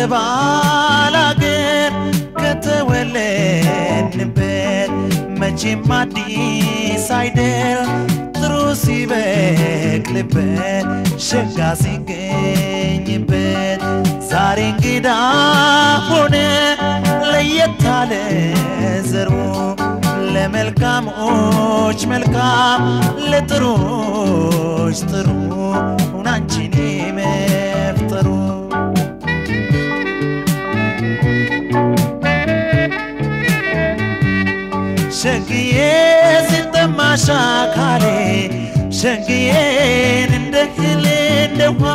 ከባላገር ከተወለድንበት መቼም አዲስ አይደል ጥሩ ሲበቅልበት ሸጋ ሲገኝበት ዛሬ እንግዳ ሆነ ለየት አለ ዘሩ ለመልካሞች መልካም ለጥሩዎች ጥሩ ሁናንቺን መፍጠሩ ሸግዬ ሲጠማሽ አካሌ ሸግዬን እንደ እህል እንደ ውሃ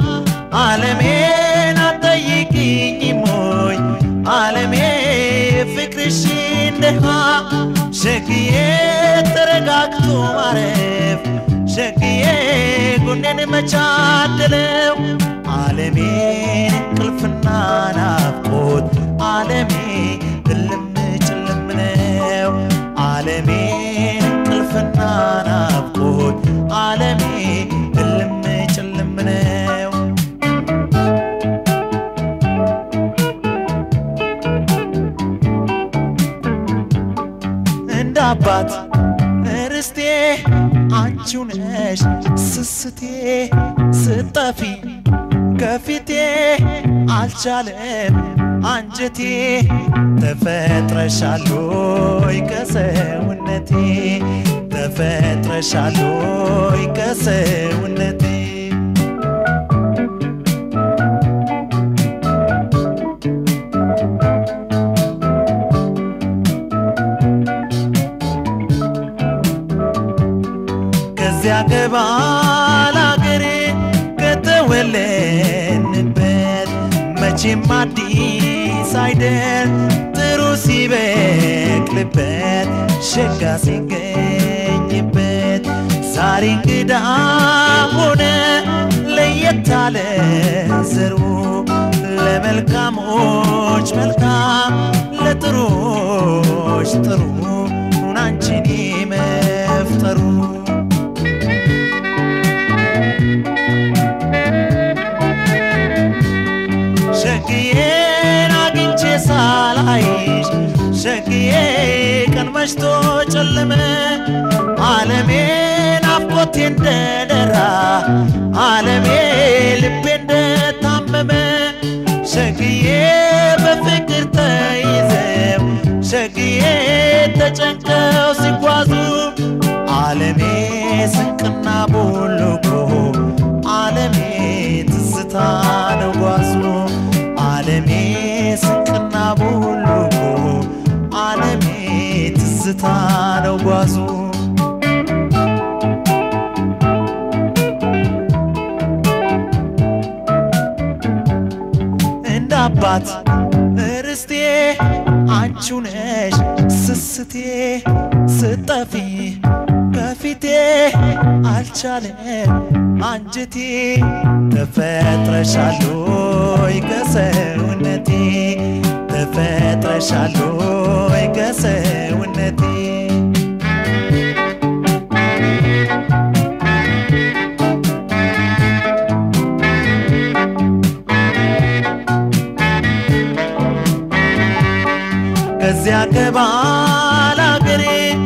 ዓለሜን አትጠይቂኝ ሞይ ዓለሜ ፍቅርሽ እንደሃ ሸግዬ ተረጋግቶ ማረፍ ሸግዬ ጎኔን መቻደለው ዓለሜን እንቅልፍና ናፍቆት ዓለሜ እልም ጭልም ነው ዓለሜን እንቅልፍና ናፍቆት ዓለሜ እልም ጭልም ነው እንደ አባት ርስቴ አንቺው ነሽ ስስቴ ስጠፊ ከፊቴ አልቻለም አንጀቴ ተፈጥረሻሎይ ከሰውነቴ ተፈጥረሻሎይ ከሰውነቴ ከዚያ ከባል አገሬ ከተወለድንበት መቼም አዲስ አይደል ጥሩ ሲበቅልበት ሸጋ ሲገኝበት ዛሬ እንግዳ ሆነ ለየት አለ ዘሩ ለመልካሞች መልካም ለጥሩዎች ጥሩ ሁናንቺን መፍጠሩ ሸግዬን አግኝቼ ሳላይሽ ሸግዬ ቀን መሽቶ ጨለመ ዓለሜ ናፍቆቴ እንደደራ ዓለሜ ልቤ እንደታመመ ሸግዬ በፍቅር ተይዘው ሸግዬ ተጨንቀው ሲጓዙ ዓለሜ ስንቅና ቦልኮ ዓለሜ ትዝታ ነው ጓዙ ዓለሜ ስንቅና ቦልኮ ዓለሜ ትዝታ ነው ጓዙ እንደ አባት ርስቴ አንቺው ነሽ ስስቴ ስጠፊ ከፊቴ አልቻለም አንጀቴ ተፈጥረሻሎይ ከሰውነቴ ተፈጥረሻሎይ ከሰውነቴ ከዚያ ከባል አገሬ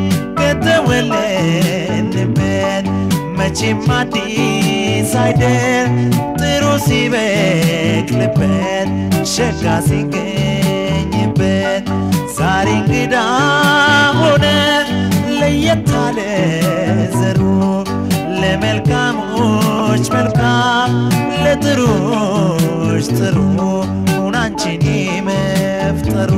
ከተወለድንበት መቼም አዲስ አይደል ጥሩ ሲበቅልበት ሸጋ ሲገኝበት ዛሬ እንግዳ ሆነ ለየት አለ ዘሩ ለመልካሞች መልካም ለጥሩዎች ጥሩ ሁናንቺን መፍጠሩ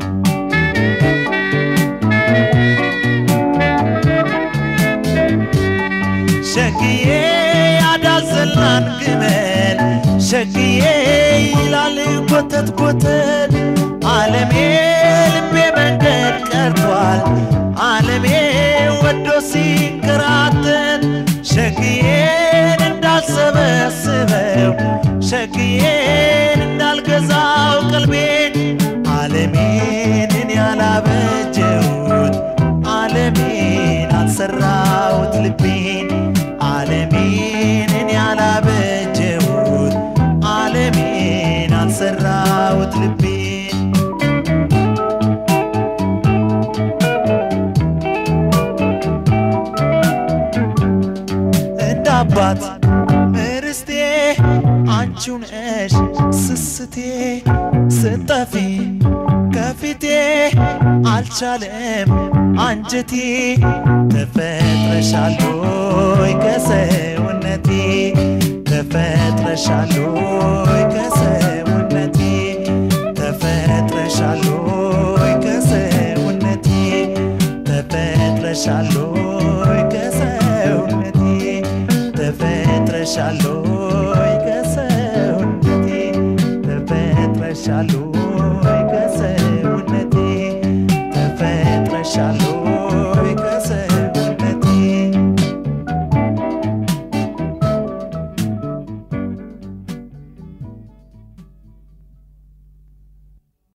ሸግዬ ያዳዘላን ግመል ሸግዬ ይላል ጎተት ጎተት ዓለሜ ልቤ መንገድ ቀርቷል ዓለሜ ወዶ ሲንከራተት ሸግዬን እንዳልሰበስበው ሸግዬን እንዳልገዛው ቀልቤን ዓለሜን እኔ ያላበጀሁት ዓለሜን አልሰራሁት ልቤን ዓለሜን እኔ ያላበጀሁት ዓለሜን አልሰራሁት አባት እርስቴ አንቺው ነሽ ስስቴ ስጠፊ ከፊቴ አልቻለም አንጀቴ ተፈጥረሻሎይ ከሰውነቴ ተፈጥረሻሎይ ከሰውነቴ ተፈጥረሻሎይ ከሰውነቴ ተፈጥረሻሎይ ከሰውነቴ ተፈጥረሻሎይ ከሰውነቴ ተፈጥረሻሎይ ከሰውነቴ ተፈጥረሻሎይ